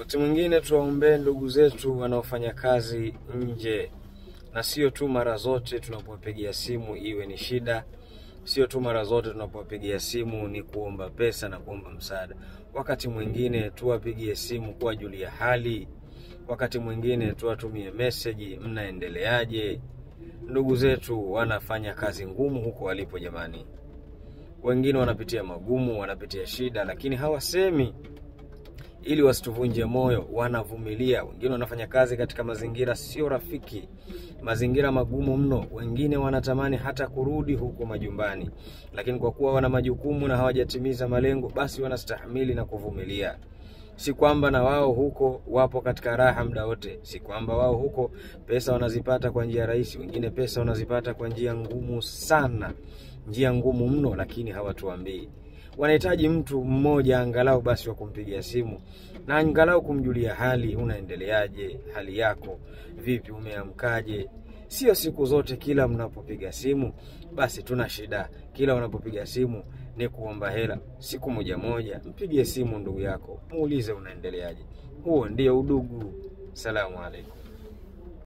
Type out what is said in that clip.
Wakati mwingine tuwaombee ndugu zetu wanaofanya kazi nje, na sio tu mara zote tunapowapigia simu iwe ni shida, sio tu mara zote tunapowapigia simu ni kuomba pesa na kuomba msaada. Wakati mwingine tuwapigie simu kuwajulia hali, wakati mwingine tuwatumie meseji, mnaendeleaje? Ndugu zetu wanafanya kazi ngumu huko walipo, jamani. Wengine wanapitia magumu, wanapitia shida, lakini hawasemi ili wasituvunje moyo, wanavumilia. Wengine wanafanya kazi katika mazingira sio rafiki, mazingira magumu mno. Wengine wanatamani hata kurudi huko majumbani, lakini kwa kuwa wana majukumu na hawajatimiza malengo, basi wanastahimili na kuvumilia. Si kwamba na wao huko wapo katika raha muda wote, si kwamba wao huko pesa wanazipata kwa njia rahisi. Wengine pesa wanazipata kwa njia ngumu sana, njia ngumu mno, lakini hawatuambii wanahitaji mtu mmoja angalau basi wa kumpigia simu na angalau kumjulia hali, unaendeleaje, hali yako vipi, umeamkaje? Sio siku zote kila mnapopiga simu basi tuna shida, kila unapopiga simu ni kuomba hela. Siku moja moja mpigie simu ndugu yako, muulize unaendeleaje. Huo ndio udugu. Salamu alaikum.